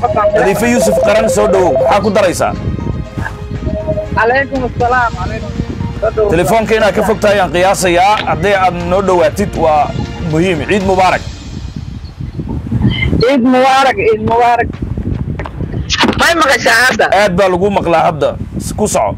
nadiifo yuusuf qaran soo dhowow maxaa ku daraysaa calaykum asalaam calaykum telefoonka inaad ka fog tahay aan qiyaasayaa haddii aad noo dhowaatid waa muhiim ciid mubaarak ciid mubaarak ciid mubaarak may maqashaa hadda aad baa lagu maqlaa hadda ku soco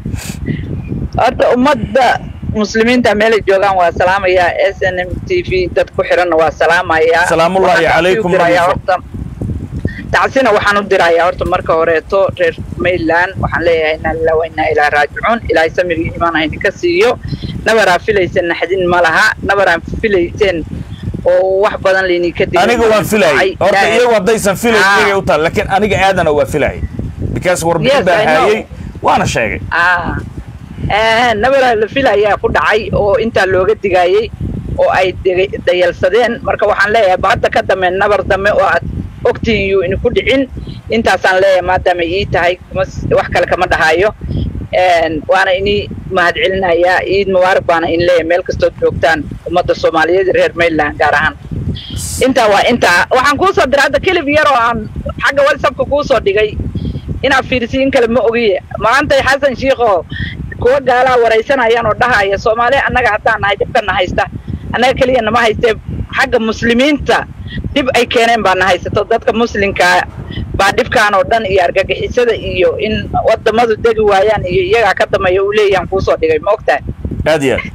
horta ummadda muslimiinta meelay joogaan waa salaamayaa s n m t v dad ku xiranna waa salaamayaa Salaamullaahi Waxaan calaykum, u dirayaa Nadiifo. horta tacsina waxaan u dirayaa horta marka horeeto reer mainland waxaan leeyahay inaa lilah wa inaa ilaa raajicuun ilaahay samigii imaan haydinka siiyo nabaraa filaysan naxdin ma laha nabaraan filayseen oo wax badan laydinka digay aniga waan filayay horta Ilaahay- iyagu haddaysan filayn Ah. iyagay u tahay laakiin aniga aadana waa filayay because warbixin Yes, baan I know. haayay waana sheegay ah eh, nabaraa la filayaa ku dhacay oo intaa looga digayey oo ay dega- dayalsadeen marka waxaan leeyahay ba hadda ka dambe nabar dambe oo aad ogtihiin yuu idinku dhicin intaasaan leeyahay maadaama ii tahay kuma s- wax kale kama dhahayo En, waana inii mahadcelinayaa ciid mubaarak baana in leeyahay meel kastood joogtaan ummadda soomaaliyeed iyo reer mainland gaar ahaan intaa waa intaa waxaan kuusoo diray hadda kelib yar oo aan xagga whatsappka kuusoo dhigay inaad fiirsiin kale ma ogiye maantay xasan shiikoo kuwa gaalaa waraysanayaan oo dhahaya soomaali annaga haddaan nahay dhibkana haysta annaga keliya nama haystee xagga muslimiinta dhib ay keeneen baa na haysato dadka muslimkaa baa dhibkaan oo dhan iyo argagixisada iyo in wadamadu degi waayaan iyo iyagaa ka dambeeya uu leeyahan kuusoo dhigay ma ogtahay aad iyo aad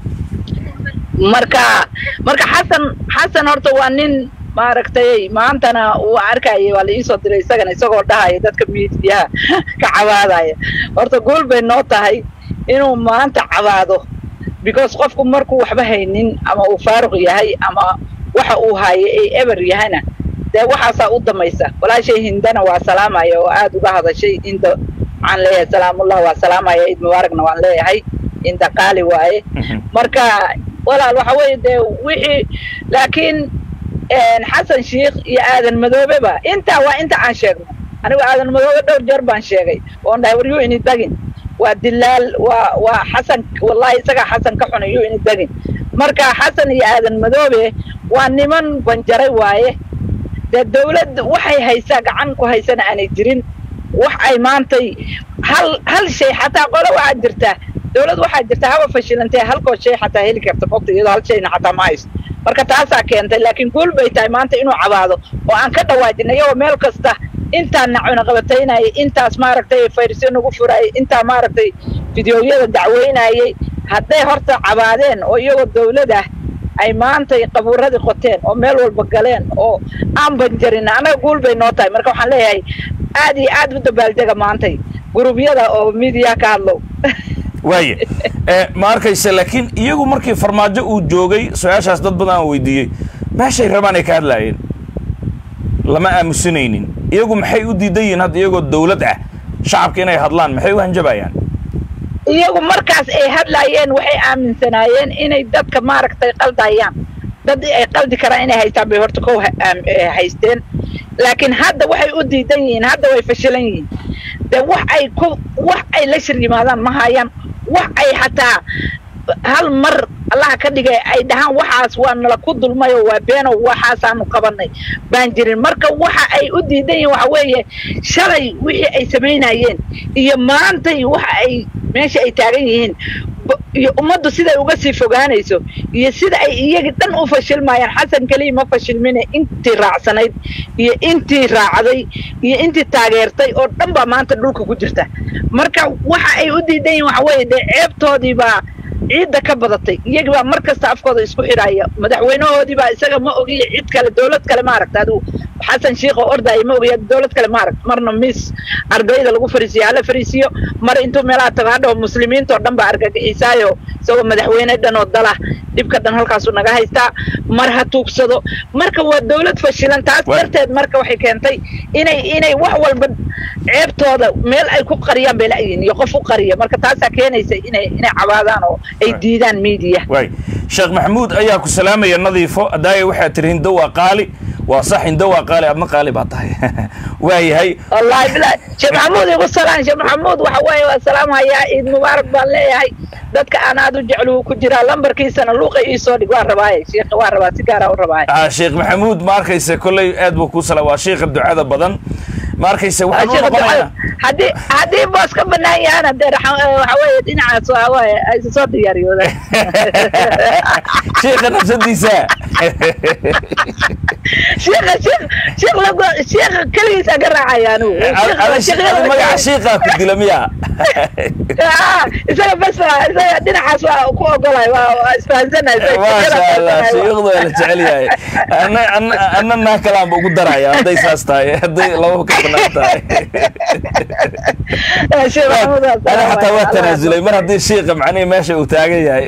marka marka xasan xasan horta waa nin maaragtay maantana uu arkayay waa la iisoo diray isagana isagoo dhahaya dadka miidiyaha ka cabaadaya horta guul bay noo tahay inuu maanta cabaado because qofku markuu waxba haynin ama uu faaruq yahay ama waxa uu hayo ay eber yahayna dee waxaasaa u damaysa walaashay hindana waa salaamaya oo aad uga hadashay inda waxaan leeyahay salaamullah waa salaamaya ciid mubaaragna waan leeyahay inda qaali waaye marka walaal waxa weeye dee wixii laakiin een, xasan shiikh iyo aadan madoobeba intaa waa inta aan sheegno anigu aadan madoobe dhowr jeer baan sheegay oon dhahay war yuu ini dagin waa dilaal waa waa xasan wallahi isagaa xasan ka xunay yuu ini dagin marka xasan iyo aadan madoobe waa niman banjaray waaye dee dawlad waxay haysaa gacan ku haysana aanay jirin wax ay maantay hal hal shay xataa qole waxaa jirta dawlad waxaa jirta haba fashilantee halkoo shay xataa heli karta fogta iyadoo hal shayna xataa ma haysto marka taasaa keentay laakiin guul bay tahay maanta inuu cabaado oo aan ka dhawaajin iyagoo meel kasta intaan nacuna qabataynayay intaas maaragtay fayrasyo nagu furayay intaa maaragtay fideoyada dacweynayay hadday horta cabaadeen oo iyagoo dawlad ah ay maantay qabuuradii qoteen oo meel walba galeen oo aan banjarin annaga guul bay noo tahay marka waxaan leeyahay aad iyo aad u dabaaldega maantay gurubyada oo midiya ka hadlow waaye Eh, ma arkaysa laakiin iyagu markii farmaajo uu joogay su-aashaas dad badan aan weydiiyey meeshay rabaan ay ka hadlaayeen lama aamusanaynin iyagu maxay u diidan yihiin hadda iyagoo dawlad ah shacabka inay hadlaan maxay u hanjabayaan iyagu markaas ay hadlaayeen waxay aaminsanaayeen inay dadka maaragtay qaldayaan dad ay qaldi karaan inay haystaan bay horta kow ha- aam- eh, haysteen laakiin hadda waxay u diidan yihiin hadda way fashilan yihiin de wax ay ku wax ay la shir yimaadaan ma hayaan wax ay xataa hal mar allaha ka dhigay ay dhahaan waxaas waa nala ku dulmayo waa beeno waxaasaanu qabanay baan jirin marka waxa ay u diidan yihiin waxa weeye shalay wixii ay samaynayeen iyo maantay waxa ay meesha ay taagan yihiin ba- iyo ummaddu siday uga sii fogaanayso iyo sida ay iyagii dhan u fashilmayaan xasan keliya ma fashilmine intii raacsanayd iyo intii raacday iyo intii taageertay oo dhan baa maanta dhulka ku jirta marka waxa ay u diidan yihiin waxa weeye dee ceebtoodii baa ciidda ka badatay iyagii baa mar kasta afkooda isku xidhaya madaxweynahoodii baa isaga ma ogiya cid kale dawlad kale maaragta adigu xasan shiikh oo ordaya ma ogiya dawlad kale maaragta marna miis ardayda lagu fariisiyo hala fariisiyo mar intuu meelaha tago hadhaw muslimiinta oo dhan baa argagixisaayo isagoo madaxweyne dhan oo dala dhibka dhan halkaasuu naga haystaa mar ha tuugsado marka waa dawlad fashilan taas Wa- darteed marka waxay keentay inay inay wax walba ceebtooda meel ay ku qariyaan bay la'yihin iyo qof u qariya marka taasaa keenaysa inay inay cabaadaan oo ay Right. diidaan media waay sheekh maxamuud ayaa ku salaamaya nadiifo adaaya waxaad tihi hindo waa qaali waa sax hindo waa qaali adna qaali baa tahay waayahay wallahi bilahi sheekh maxamuud igu salaan sheekh maxamuud waxa weeye waa salaamhayaa ciid mubaarak baan leeyahay dadka aan aad u jeclu ku jiraa lambarkiisana luuqa ii soo dhig waa rabaaye sheekha waa rabaa si gaara u rabaaye ah sheekh maxamuud ma arkaysa kolley aad buu ku sala waa sheekha ducada badan ma arkayse waxaan u noqonaynaa haddii haddii boos ka banaan yahana dee waxa weeye dhinacaas waa waaye aysa soo diyaariyoodaan sheekha nafsadiisa sheekha sheekh sheekh lagu sheekha keligiis aga raacaya anigu adi magaca shiikaa ku dila miya isaga bas isaga dhinacaas waa ku ogolay waa isfahansanay maasha allah shiikhdu waa la jecel yahay ana ana ana naa kalaanba ugu daraya hadday saas tahay hadday lababa ka banaan tahay ana xataa waa tanaasulay mar haddii shiiqa macnihi meesha uu taagan yahay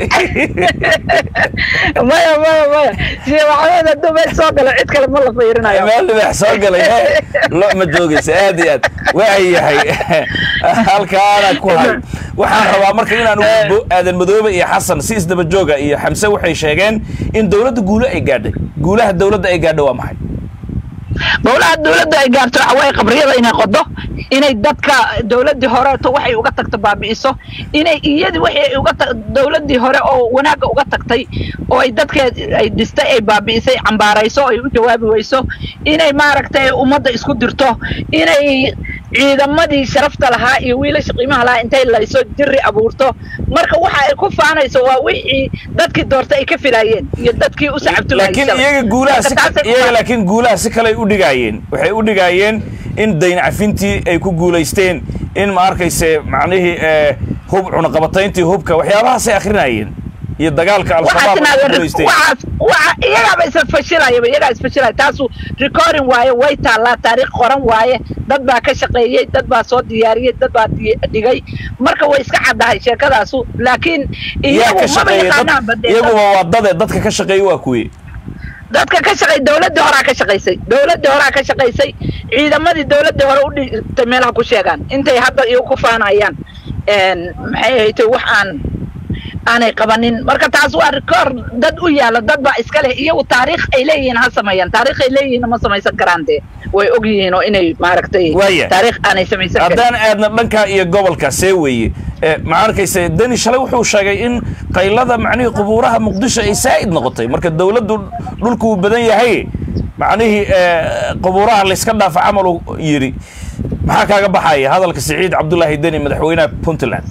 maya maya maya sheekh maxamed hadduu meel soo galo cid kale ma la fiirinayo meel dhibax soo galay lo ma joogaysa aad iyo aad waa yahay halkaana ku hay waxaan rabaa marka inaan ugu aadan madoobe iyo xasan si isdaba jooga iyo xamse waxay sheegeen in dowladda guulo ay gaadhay guulaha dowladda ay gaadhay waa maxay gowlaha dawladda ay gaarto waxa weeye qabriyada inay qodo inay dadka dawladdii horeeto waxay uga tagto baabi'iso inay iyadii waxay uga ta dawladdii hore oo wanaagga uga tagtay oo ay dadkeed ay dhistay ay baabi'isay cambaarayso ay u jawaabi weyso inay maaragtay ummadda isku dirto inay ciidamadii sharafta lahaa iyo wiilasha qiimaha lahaa intay layso jiri abuurto marka waxa ay ku faanayso waa wixii dadkii doortay ay ka filaayeen iyo dadkii u sacabtumayay laakiin iyaga guulaha si iyaga laakiin guulaha si kale ay u dhigaayeen waxay u dhigaayeen in dayn cafintii ay ku guulaysteen in ma arkayse macnihii hub cunaqabatayntii hubka waxyaabahaasay akrinayeen iyo dagaalka al-shabaab ay ku guulaysteen iyagaaba isla fashilayaba iyagaa isfashilaya taasu recording waaye way taallaa taariikh qoran waaye dad baa ka shaqeeyey dad baa soo diyaariyey dad baa dhigay marka way iska caddahay sheekadaasu laakiin iyagu maba yaqaanaanba iyaguba waa dade dadka ka shaqeeyey waa kuwi dadka ka shaqey dawladdii horaa ka shaqaysay dawladdii horaa ka shaqaysay ciidamadii dawladdii hore u dhigtay meelaha ku sheegaan intay hadda iyagu ku faanayaan maxay ahaytay wax aan aanay qabanin marka taas waa rikoor dad u yaala dad baa iska leh iyagu taariikh ay leeyihiin ha sameeyaan taariikh ay leeyihiin ma samaysan karaan dee way og yihiin oo inay maaragtay taariikh aanay samaysan karin haddaan aadna dhanka iyo gobolka see weeye ma arkayse deni shalay wuxuu sheegay in qaylada macnihii qubuuraha muqdisho ay saa'id noqotay marka dawladdu dhulku uu badan yahay macnihii qubuuraha layska dhaafa camal uu yidhi maxaa kaaga baxaya hadalka siciid cabdullaahi deni madaxweynaha puntland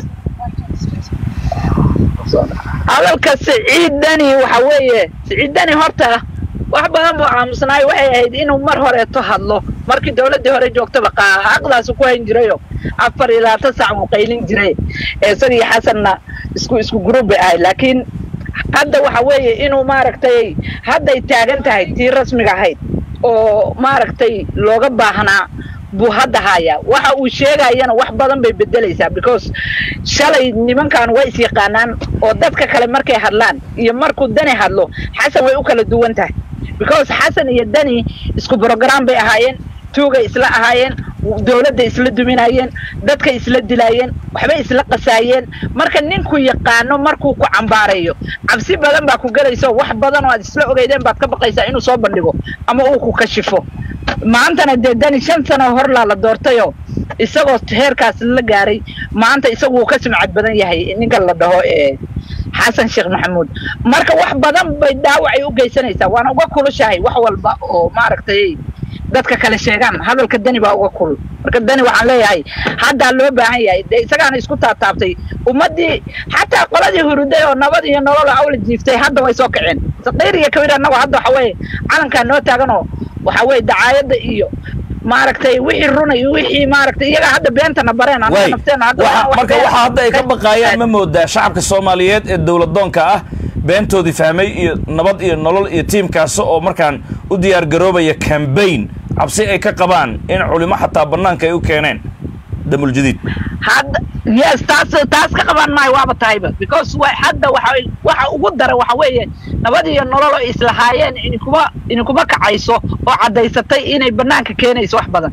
hadalka siciid deni waxa weeye siciid deni horta wax badan buu aamusnaay waxay ahayd inuu mar horeeto hadlo markii dawladdii hore joogtaba xaqdaasu ku hayn jirayo afar iyo labaatan saac buu qaylin jiray isagii xasanna isku isku group bay ahayd laakiin hadda waxa weeye inuu maaragtay hadday taagan tahay tii rasmiga ahayd oo maaragtay looga baahnaa buu hadda hayaa waxa uu sheegayana wax badan bay bedelaysaa because shalay nimankan way is yaqaanaan oo dadka kale markay hadlaan iyo markuu dani hadlo xasan way u kala duwan tahay because xasan iyo dani isku brogram bay ahaayeen tuugay isla ahaayeen dawladda isla duminayeen dadkay isla dilaayeen waxbay isla qasaayeen marka ninku yaqaano markuu ku cambaarayo cabsi badan baa ku gelayso wax badan oo aad isla ogeydeen baad ka baqaysaa inuu soo bandhigo ama uu ku kashifo maantana dee dani shan sano horlaa la doortayoo isagoo heerkaas la gaaray maanta isagu wuu ka sumcad badan yahay ninka la dhaho ee xasan sheekh maxamuud marka wax badan bay dhaawacay u geysanaysaa waana uga kulushahay wax walba oo maaragtay dadka kale sheegaan hadalka dani baa uga kulul marka dani waxaan leeyahay haddaa loo baahan yahay dee isagaana isku taabtaabtay ummaddii xataa qoladii huruday oo nabad iyo nolol awla jiiftay hadda way soo kaceen saqiir iyo kabir annago hadda waxa weeye calankaa noo taaganoo waxa weeye dacaayadda iyo maaragtay wixii runa iyo wixii maaragtay iyaga hadda beentana bareen anaga nafteena hadda marka waxa hadda ay ka baqaayaan ma moodaa shacabka soomaaliyeed ee dowladoonka ah beentoodii fahmay iyo nabad iyo nolol iyo tiimkaasi oo markaan u diyaar garoobaya cambaign cabsi ay ka qabaan in culimo xataa bannaanka ay u keeneen damuljadiid hadda yes taas taas ka qaban maayo waaba tahayba because wa hadda waxa waxa ugu dara waxa weeye nabad iyo nolol oo islahaayeen inkuma inkuma kacayso oo caddaysatay inay bannaanka keenayso wax badan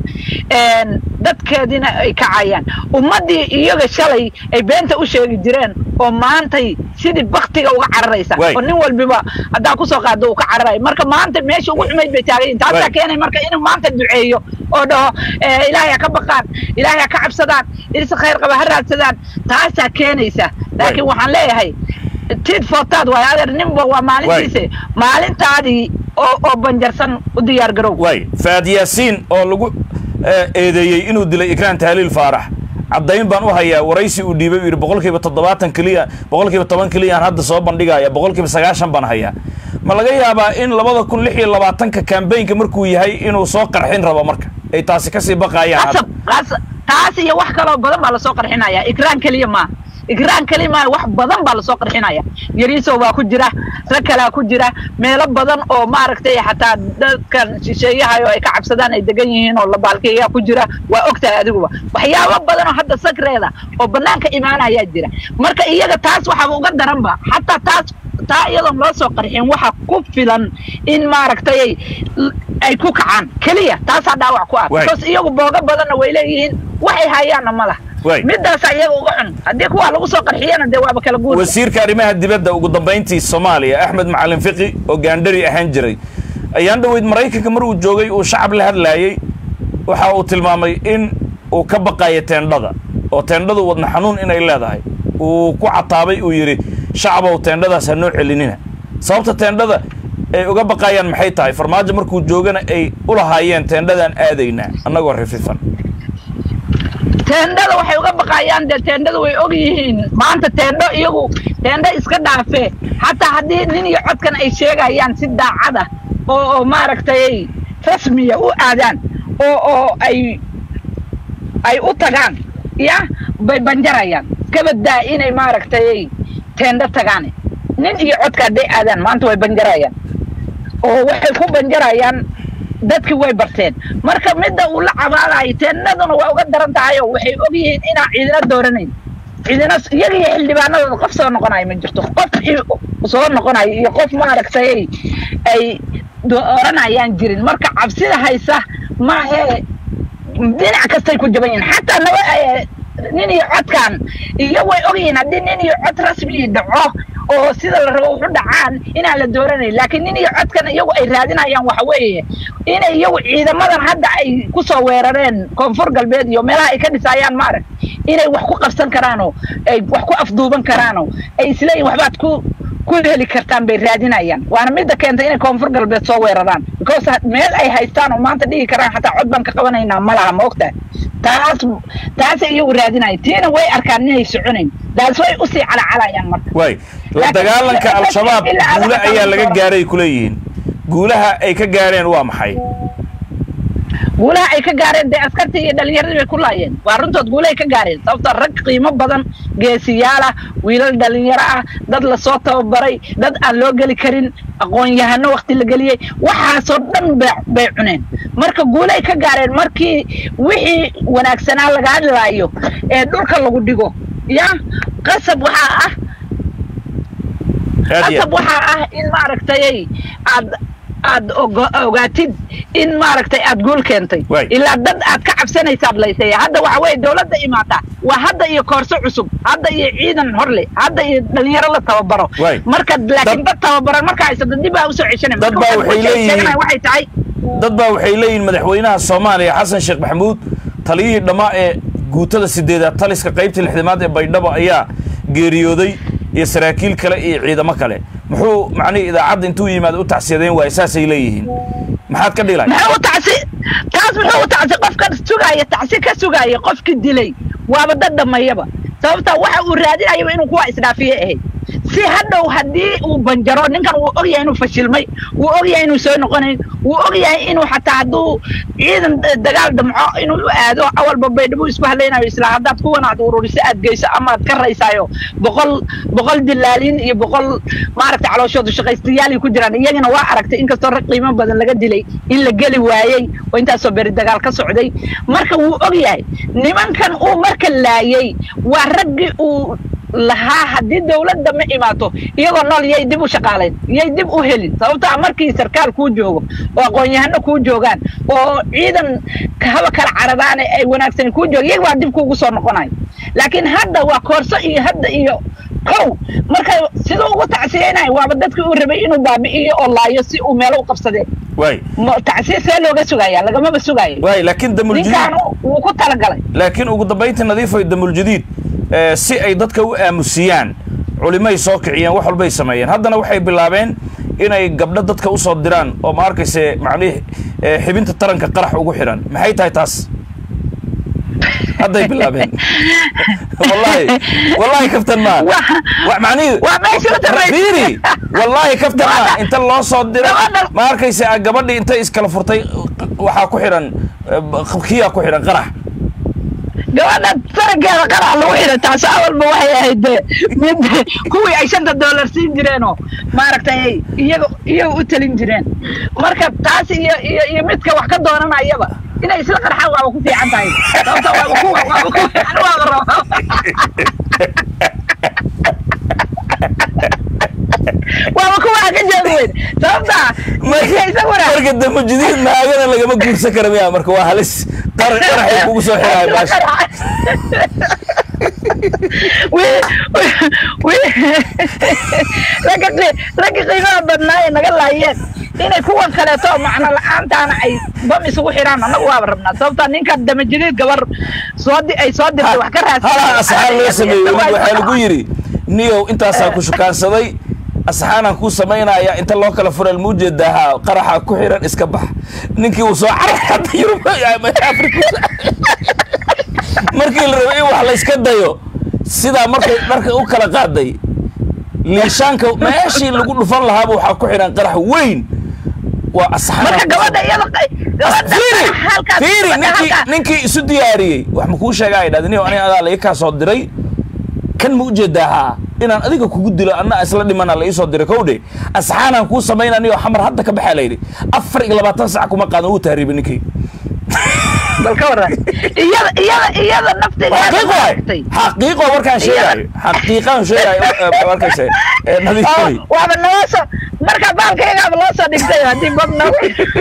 dadkeediina ay kacayaan ummaddii iyaga shalay ay beenta u sheegi jireen oo maantay sidii baktiga uga cararaysa oo nin walbiba haddaa kusoo qaado uu ka cararayo marka maanta meesha ugu xumayd bay taagayin taasaa keenay marka inuu maanta duceeyo oo dhaho ilaahay ha ka baqaan ilaahay ha ka cabsadaan ilse khayr qaba ha raadsadaan taasaa keenaysa laakiin waxaan leeyahay tid footaad waay adeer ninba waa maalintiise maalintaadii oo oo banjarsan u diyaar garow waay faad yaasiin oo lagu eedeeyey inuu dilay ikraan tahliil faarax caddayn baan u hayaa waraysi uu dhiibay uu yidhi boqolkiiba toddobaatan keliya boqolkiiba toban keliyaan hadda soo bandhigaya boqolkiiba sagaashan baan hayaa ma laga yaabaa in labada kun lix iyo labaatanka kambaynka markuu yahay inuu soo qarxin rabo marka ay taasi kasii baqaayaan qasab qasab taas iyo wax kaloo badan baa lasoo qarxinaya ikraan keliya maaha ikraan keliya maaha wax badan baa lasoo qarxinaya yariisow baa ku jira rag kalaa ku jira meelo badan oo maaragtay xataa dadkan shisheeyahayo ay ka cabsadaan ay degan yihiin oo labaalkeeyaa ku jira waa ogtahay adiguba waxyaabo badan oo hadda sakreeda oo banaanka imaanayaa jira marka iyaga taas waxaaba uga daranba xataa taas taa iyadoon loo soo qarxin waxa ku filan in maaragtay ay ku kacaan keliya taasaa dhaawac ku ah because iyagu booga badanna way leeyihiin waxay hayaanna ma lah midaasa iyaga uga cun haddii kuwaa lagu soo qarxiyana dee waaba kala guur wasiirka arrimaha dibadda ugu dambayntii soomaaliya axmed macalin fiqi oo gaandhari ahaan jiray ayaan dhaweyd maraykanka mar uu joogay uu shacab la hadlaayey waxa uu tilmaamay in uu ka baqayo teendhada oo teendhadu wadna xanuun inay leedahay uu ku cataabay uu yidhi shacabow teendhadaas ha noo celinina sababta teendhada ay uga baqayaan maxay tahay farmaajo markuu joogana ay u lahaayeen teendhadaan aadaynaa annagoo rififan teendhada waxay uga baqayaan dee teendhada way og yihiin maanta teendho iyagu teendho iska dhaafee xataa haddii nin iyo codkan ay sheegayaan si daacada oo oo maaragtay rasmiya u aadaan oo oo ay ay u tagaan ya bay banjarayaan kabadaa inay maaragtay teendho tagaan nin iyo codka hadday aadaan maanta way banjarayaan oo waxay ku banjarayaan dadkii way barteen marka midda uu la cabaadayo teennaduna waa uga daran tahay oo waxay og yihiin inaan ciidina dooranayn ciidina iyaga iyo xildhibaanadooda qof soo noqonayo ma jirto qof soo noqonayo iyo qof maaragtay ay dooranayaan jirin marka cabsida haysa maahee dhinac kastay ku jaban yihiin xataa naba nin iyo codkan iyo way og yihiin haddii nin iyo cod rasmi dhaco oo sida la rabo wuxu dhacaan inaan la dooranayn laakiin nin iyo codkan iyagu ay raadinayaan waxa weeye inay iyagu ciidamadan hadda ay ku soo weerareen koonfur galbeed iyo meelaha ay ka dhisayaan maarag inay wax ku qabsan karaanoo ay wax ku afduuban karaanoo ay isleeyihin waxbaad ku ku heli kartaan bay raadinayaan waana midda keentay inay koonfur galbeed soo weeraraan because meel ay haystaan oo maanta dhigi karaan xataa cod baan ka qabanaynaa ma laha ma ogtahay taas taasay iyagu raadinaya tiina way arkaan inay soconayn daas way usii calacalayaan marka waay la dagaalanka al-shabaab guule ayaa laga gaaray kuleeyihiin guulaha ay ka gaareen waa maxay guulaha ay ka gaareen dee askartii iyo dhalinyaradii bay ku laayeen waa runtood guulahay ka gaareen sababto rag qiimo badan geesiyaal ah wiilal dhalinyaro ah dad lasoo tababaray dad aan loo geli karin aqoon-yahano wakti la geliyey waxaasoo dhan bay cuneen marka guulahay ka gaareen markii wixii wanaagsanaa laga hadlaayo ee dhulka lagu dhigo ya qasab waxaa ah qasab waxaa ah in maaragtay aad aad ogaatid in maaragtay aad guul keentay ilaa dad aad ka cabsanaysaad laysay hadda waxa weye dawladda imaataa waa hadda iyo koorso cusub hadda iyo ciidan horle hadda iyo dhalinyaro la tababaro marka laakiin dad tababaran marka haysata dib baa usoo ceshanay dad baa waxay leeyihiin waxay tahay dad baa waxay leeyihiin madaxweynaha soomaaliya xasan sheekh maxamuud taliyihii dhammaa ee guutada sideedaad taliska qaybta lixdamaad ee baydhabo ayaa geeriyooday iyo saraakiil kale iyo ciidamo kale muxuu macnihi idaacadda intuu yimaado u tacsiyadeen waay saasay leeyihiin maxaad ka dhilay muxuu u tacsi taas muxuu u tacsi qofka sugaaya tacsi ka sugaaya qofkii dilay waaba dad dhamayaba sababta waxa uu raadinayaba inuu kuwa isdhaafiye ahayd si hadhow haddii uu banjaro ninkan wuu og yahay inuu fashilmay wuu og yahay inuu soo noqonayn wuu og yahay inuu xataa hadduu ciidan dagaal damco inuu u aado awalba baydhabo isku hadlaynayo isla haddaad kuwan aad ururiso aad geyso ama aad ka raysaayo boqol boqol dilaaliin iyo boqol maaragtay calooshoodu shaqaystayaal ku jiraan iyagana waa aragtay inkastoo rag qiimo badan laga dilay in la geli waayey oo intaasoo beri dagaal ka socday marka wuu og yahay nimankan uu marka laayey waa raggii uu lahaa haddii dawladda ma imaato iyagoo nool yay dib u shaqaalayn yay dib u helin sababtaa markii sarkaal kuu joogo oo aqoon-yahano kuu joogaan oo ciidan haba kala caradaane ay wanaagsan kuu jooga iyaga waa dib kuugu soo noqonayo laakiin hadda waa koorso iyo hadda iyo kow marka siduu ugu tacsiyeynayo waaba dadkii uu rabay inuu baabi'iyo oo laayo si uu meelo u qabsadee waay tacsiir see looga sugaya lagamaba sugaayo waay laakiin damuljadiid ninkaan wuu ku talagalay laakiin ugu dambayntii nadiifoy damuljadiid si ay dadka u aamusiyaan culimay soo kiciyeen wax walbay sameeyeen haddana waxay bilaabeen inay gabdho dadka usoo diraan oo ma arkayse macnihi eh, xibinta taranka qarax ugu xiran maxay tahay taas hadday bilaabeen wallahi wallahi kaftan maa Waa- wa macnihi waa meesha u dambaysa. fiiri wallahi kaftan maa Gabadha- inta loo soo diro gabadha- ma arkayse ah, gabadhii intay iskala furtay waxaa ku xiran eh, kiyaa ku xiran qarax gabadha tarankeeda qarax lagu xidhay taas awalba waxay ahayd de mid kuwii ay shanta doolar siin jireenoo maaragtay ay iyaga iyaga u talin jireen marka taas iyo iyo iyo midka wax ka doonanayaba inay isla qarxaan waaba ku fiican tahay sababta waaba ku waaba ku fiican waaba rabaa waaba kuwa ka jeedi weyn sababta marka isaguna marka dambe jadiid naagana lagama guursan kara miya marka waa halis qarax qaraxay kugu soo xiraay baasha ragga qiimaha badnaa ee naga laayeen inay kuwan kaleeto macno la-aantaana ay bam isugu xidhaan annagu waaba rabnaa sababta ninka damajadiid gabar soo di ay soo dirtay wax ka raadsan halaa asxaan loo sameeyey waxaa lagu yidhi niyow intaasaa ku shukaansaday asxaanaan kuu samaynaya inta loo kala fural muu jeedaa qaraxa ku xiran iska bax ninkii uu soo caray hadda yurub afrika markii la rabay in wax la iska dayo sidaa markay dharka u kala qaaday liishaanka meeshii lagu dhufan lahaaba waxaa ku xiran qarax weyn waa asxaan marka gabadha iyada gabadha fiiri halkaas fiiri gabadha ninkii halkaas ninkii isu diyaariyey wax ma kuu sheegaa ay dhahda niyo aniga adaa la ii kaa soo diray kan ma ujeedaa haa inaan adiga kugu dilo anna isla dhimana la ii soo diray kowdhe asxaanaan kuu samaynaa niyo xamar hadda ka baxaa la yidhi afar iyo labaatan sac kuma qaadan uu tahriibay ninkii bal ka waran iyada iyada iyada nafteeda xaqiiqo waay maaragtay. xaqiiqo markaan sheegaayo xaqiiqaan sheegaayo eh, markayse eh, nadiif oo wey waaba naloo soo marka baalkaygaaba loo soo dhigtay haddii bab nagu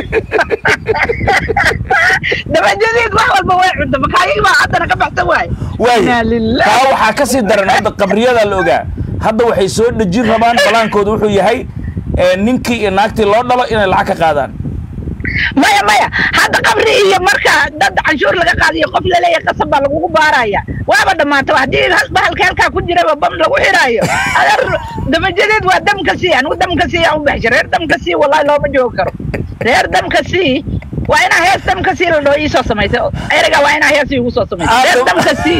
dabajadiid wax walba way cunta makaayig baa haddana ka baxsan waay waay Inaa lillaah. taa waxaa ka sii daran hadda qabriyadaa la ogaa hadda waxay soo dhejin rabaan balaankooda wuxuu yahay eh, ninkii iyo naagtii loo dhalo inay lacag ka qaadaan maya maya hadda qabri iyo marka dad canshuur laga qaadiyo qof laleeyahay qasab baa lagugu baaraya waaba dhamaataba haddii hal- bahalka halkaa ku jiraba bam lagu xiraayo adeer dabajadeed waa damka sii anigu damka sii aan u baxshay reer damka sii wallahi looma joogi karo reer damka sii waa inaa hees damka sii la dhoo iisoo samaysay erega waa inaa hees iigu soo samaysay reer Aad- damka sii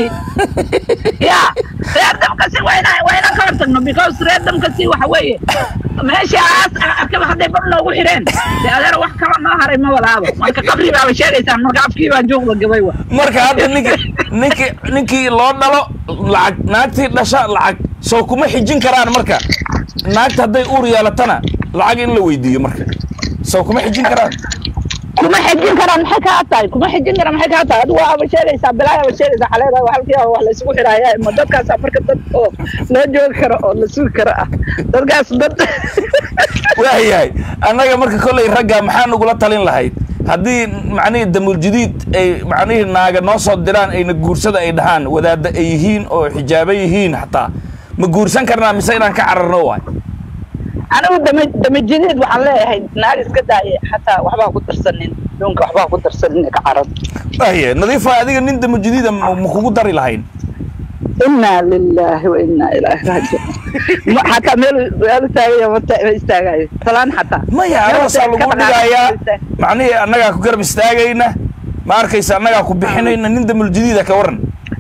ya reer damka sii waa inaa waa inaan ka hortagno because reer damka sii waxa weeye meeshaas arkaba hadday bam noogu xireen de adeer wax kalo noo haray ma walaabo marka qabri baaba sheegaysaan marka afkii baa juuqda gabay wa marka hadda ninki ninki ninkii loo dhalo lacag naagtii dhasha lacag soo kuma xijin karaan marka naagta hadday uur yeelatana lacag in la weydiiyo marka soo kuma xijin karaan kuma xejin karaan maxay kaa tahay kuma xejin karaan maxay kaa tahay adigu waaba sheegaysaa bilaa aba sheegaysaa xaleeda halkii wax la isugu xidhaaya ma dadkaasa marka dad oo loo joogi karo oo la sugi karo ah dadkaas dad waayahay annaga marka kolley ragga maxaa nagula talin lahayd haddii macnihii damuul jadiid ay macnihii naaga noo soo diraan ayna guursada ay dhahaan wadaadda ay yihiin oo xijaaba yihiin xataa ma guursan karnaa mise inaan ka cararno waay anigu dama damajideed waxaan leeyahay naag iska daaye xataa waxbaa ku darsanin duunka waxbaa ku darsanin ka carab waaye nadiifa adiga nin damuul jadiida ma ma kugu dari lahayn inaa lilaahi wa inaa ilaahi raajicuun Ma- xataa meel meel istaagaya ma ta- ma istaagayo salaan xataa maya Meel aroosaa istaag- lagu ka dhaqaaqay, dhigayaa istaag. macnihii annagaa ku garab istaagayna ma arkaysa annagaa ku bixinayna nin damuul jadiida ka waran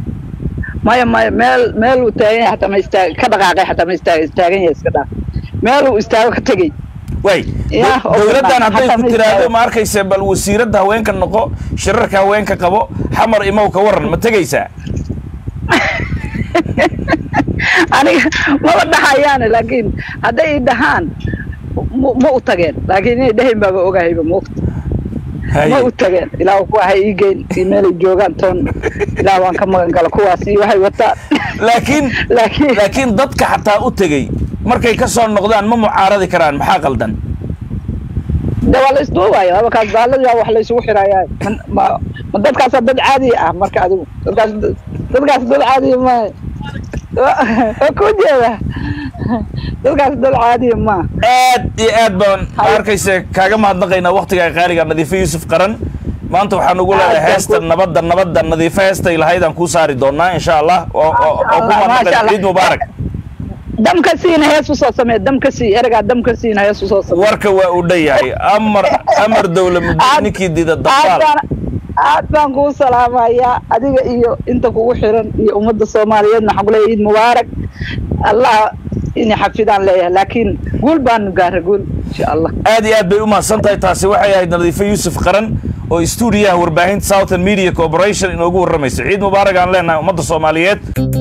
maya maya meel meel uu taagan yahay xataa ma istaag ka dhaqaaqay xataa ma istaag istaagan yahay iska dhaaf meel uu istaago ka tegey waay Yaa, oo dowladdan banaan, hadday xataa ku ma tiraahdo istaago. ma arkaysa bal wasiiradda haweenka noqo shirarka haweenka qabo xamar imow ka waran ma tegaysaa aniga maba dhahayaane laakiin hadday i dhahaan ma ma u tageen laakiin inay dhahayn baaba ogahayba moogta ma u tageen ilaa kuwa hay ii geyn iyo meelay joogaan toon ilaa waan ka magan gala kuwaas iyo waxay wataan laakiin laakiin laakiin dadka xataa u tegey markay ka soo noqdaan ma mucaaradi karaan maxaa qaldan de waa la isduubaya waaba kaas baaladii waa wax la isugu xiraaya ma ma dadkaasa dad caadiya ah marka adigu dadkaas dadkaas dad caadiya ma waa ku jeeda dadkaas dad caadiya ma aad iyo aad baan ma Hay. arkaysa kaaga mahadnaqaynaa waktiga qaaliga nadiifo yuusuf qaran maanta waxaan ugu Aad leedahay baan heesta ku- nabadda nabadda nadiifo heestay lahayd aan kuu saari doonaa insha allah oo oo oo ku Allah, mahadnaqayn maasha Allah. ciid mubaarak damka siina hees usoo samee damka sii eragaa damka siina hees usoo samee warka waa uu dhan yahay amar amar dowla muddo Aad- ninkii dida aad dabaal baan aad baan kuu salaamayaa adiga iyo inta kugu xiran iyo ummadda soomaaliyeedna waxaan kuleeyahay ciid mubaarak allah inay xafidaan leeyahay laakiin guul baanu gaara guul insha allah aad iyo aad bay u mahadsan tahay taasi waxay ahayd nadiifo yuusuf qaran oo stuudiyaha warbaahinta southern media corporation inoogu warramaysa ciid mubaarak aan leenahay ummadda soomaaliyeed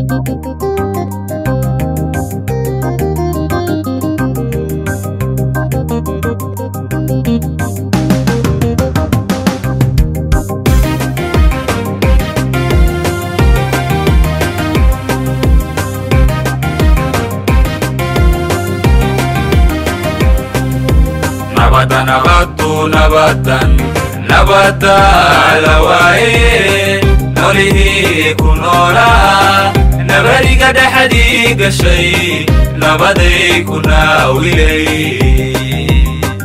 nabada nabaddu nabadan nabada la waaye nolihii ku noolaa nabadiga dhexdii gashay nabaday ku naawilay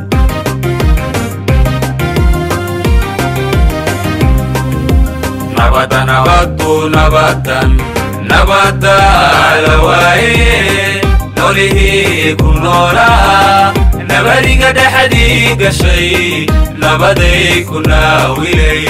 nabada nabaddu nabadan nabada la waaye nolihii ku noolaa nabadiga dhexdii gashay nabaday ku naawilay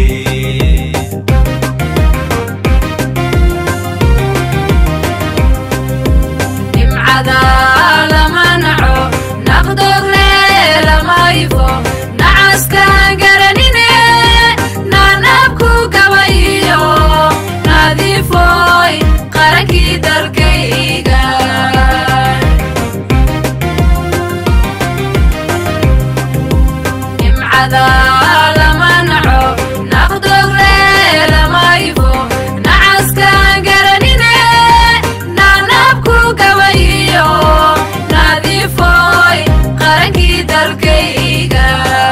nimcada lama naco naqdogle lama ifo nacaskaan garanine naanabku gabayo nadiifoy qarankii dalkayga nimcada lama naco naqdogle lama ifo nacaskaan garanine naanabku gabayo nadiifoy qarankii dalkayga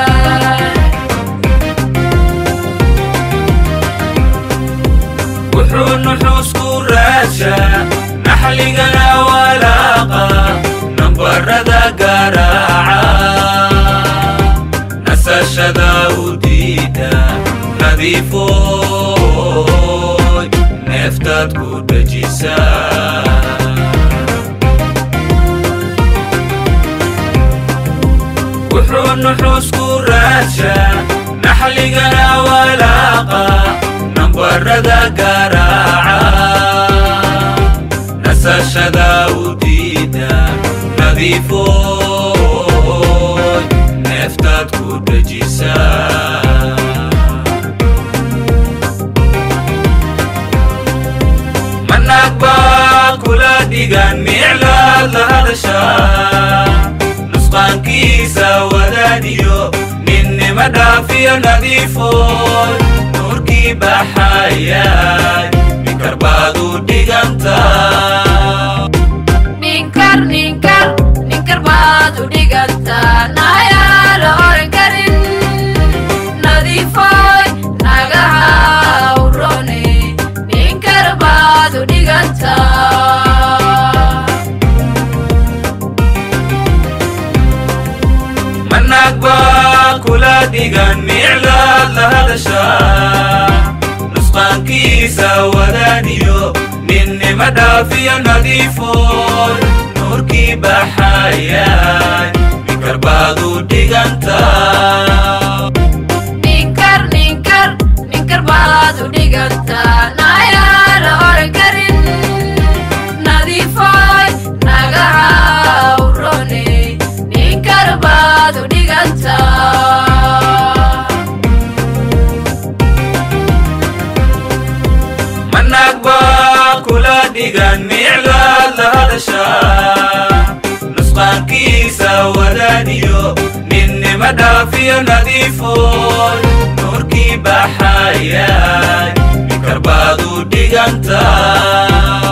wuxuu nuxuusku raadshaa naxligana walaaqa nambarada garaaca nasashada u diida nadiifooy neeftaad ku dejisaa wuxuu nuxuusku raadshaa naxligana walaaqa nambarada garaaca nasashada u diida nadiifooy neeftaad ku dejisaa manaag baa kula dhigan miclaad la hadashaa nusqaankiisa wadaadiyo ninnima dhaafiyo nadiifoy nuurkii baxayaay minkar baad u dhigantaa ninkar ninkar ninkar baad u dhigantaa nayaa la oran karin nadiifoy nagaha urone ninkar baad u dhigantaa manaag baa kula dhigan miclaad la hadashaa nusqaankiisa wadaaniyo ninnima dhaafiyo nadiifoy nuurkii baxayaay minkar baad u dhigantaa ninkar ninkar ninkar baad u dhigantaa nayaa la oran karin nadiifoy nagaha urone ninkar baad u dhigantaa manaag baa kula dhigan miclaad la hadashaa nusqaankiisa wadaaniyo ninnima dhaafiyo nadiifoy nuurkii baxayaay minkar baad u dhigantaa